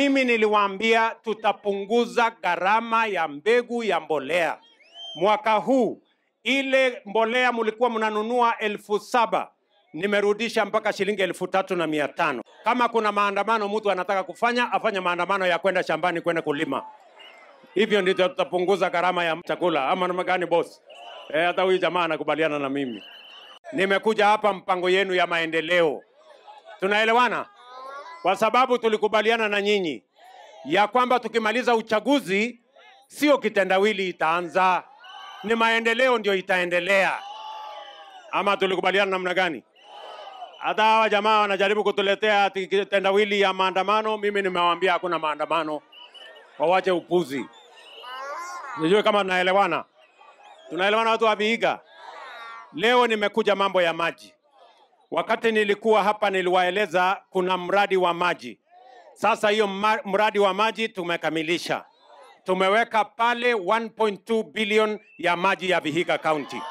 Mimi niliwaambia tutapunguza gharama ya mbegu ya mbolea mwaka huu. Ile mbolea mlikuwa mnanunua elfu saba nimerudisha mpaka shilingi elfu tatu na mia tano. Kama kuna maandamano mtu anataka kufanya, afanye maandamano ya kwenda shambani kwenda kulima. Hivyo ndio tutapunguza gharama ya chakula, ama namna gani boss? Eh, hata huyu jamaa anakubaliana na mimi. Nimekuja hapa mpango yenu ya maendeleo, tunaelewana? Kwa sababu tulikubaliana na nyinyi ya kwamba tukimaliza uchaguzi sio kitendawili itaanza, ni maendeleo ndio itaendelea. Ama tulikubaliana namna gani? Hata hawa jamaa wanajaribu kutuletea ati kitendawili ya maandamano. Mimi nimewaambia hakuna maandamano, wawache upuzi. Sijui kama tunaelewana. Tunaelewana watu wa Vihiga? Leo nimekuja mambo ya maji. Wakati nilikuwa hapa niliwaeleza kuna mradi wa maji. Sasa hiyo ma- mradi wa maji tumekamilisha, tumeweka pale 1.2 bilion ya maji ya Vihiga County,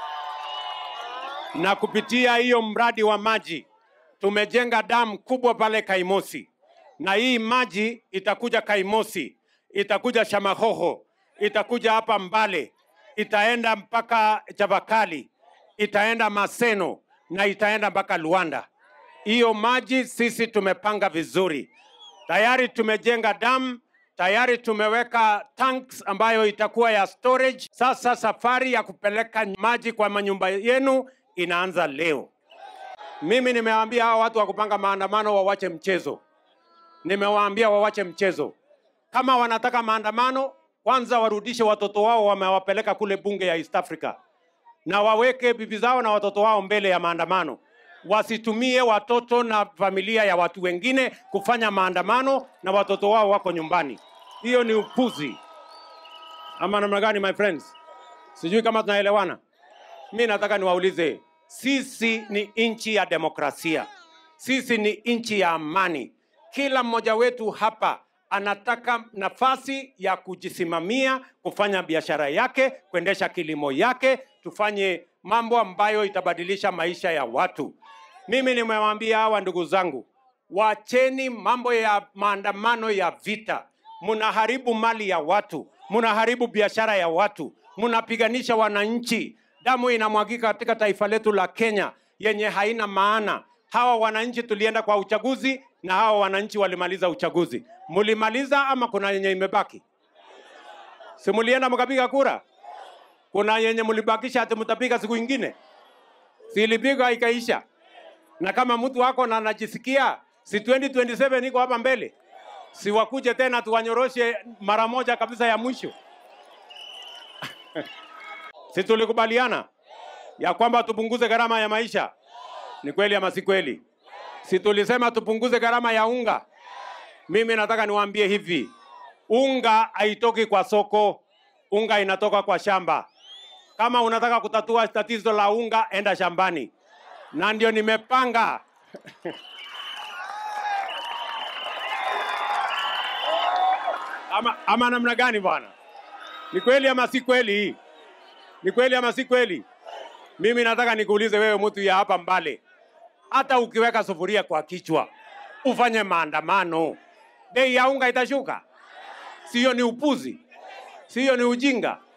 na kupitia hiyo mradi wa maji tumejenga damu kubwa pale Kaimosi, na hii maji itakuja Kaimosi, itakuja Shamahoho, itakuja hapa Mbale, itaenda mpaka Chavakali, itaenda Maseno na itaenda mpaka Luanda. Hiyo maji sisi tumepanga vizuri, tayari tumejenga damu, tayari tumeweka tanks ambayo itakuwa ya storage. Sasa safari ya kupeleka maji kwa manyumba yenu inaanza leo. Mimi nimewaambia hawa watu wa kupanga maandamano wawache mchezo, nimewaambia wawache mchezo. Kama wanataka maandamano, kwanza warudishe watoto wao wamewapeleka kule bunge ya East Africa, na waweke bibi zao na watoto wao mbele ya maandamano. Wasitumie watoto na familia ya watu wengine kufanya maandamano na watoto wao wako nyumbani. Hiyo ni upuzi ama namna gani, my friends? Sijui kama tunaelewana. Mi nataka niwaulize, sisi ni nchi ya demokrasia, sisi ni nchi ya amani. Kila mmoja wetu hapa anataka nafasi ya kujisimamia, kufanya biashara yake, kuendesha kilimo yake, tufanye mambo ambayo itabadilisha maisha ya watu. Mimi nimewaambia hawa ndugu zangu, wacheni mambo ya maandamano ya vita. Mnaharibu mali ya watu, mnaharibu biashara ya watu, mnapiganisha wananchi. Damu inamwagika katika taifa letu la Kenya yenye haina maana. Hawa wananchi tulienda kwa uchaguzi na hawa wananchi walimaliza uchaguzi. Mulimaliza ama kuna yenye imebaki? Si mulienda mkapiga kura? Kuna yenye mulibakisha ati mtapiga siku ingine? Si ilipigwa ikaisha? Na kama mtu wako na anajisikia si 2027 iko hapa mbele, si wakuje tena tuwanyoroshe mara moja kabisa ya mwisho? si tulikubaliana ya kwamba tupunguze gharama ya maisha? Ni kweli ama si kweli? Si tulisema tupunguze gharama ya unga? Mimi nataka niwaambie hivi, unga haitoki kwa soko, unga inatoka kwa shamba. Kama unataka kutatua tatizo la unga, enda shambani, na ndio nimepanga ama, ama namna gani bwana? Ni kweli ama si kweli hii? Ni kweli ama si kweli? Mimi nataka nikuulize wewe, mtu ya hapa Mbale, hata ukiweka sufuria kwa kichwa ufanye maandamano, bei ya unga itashuka? Siyo ni upuzi? Siyo ni ujinga?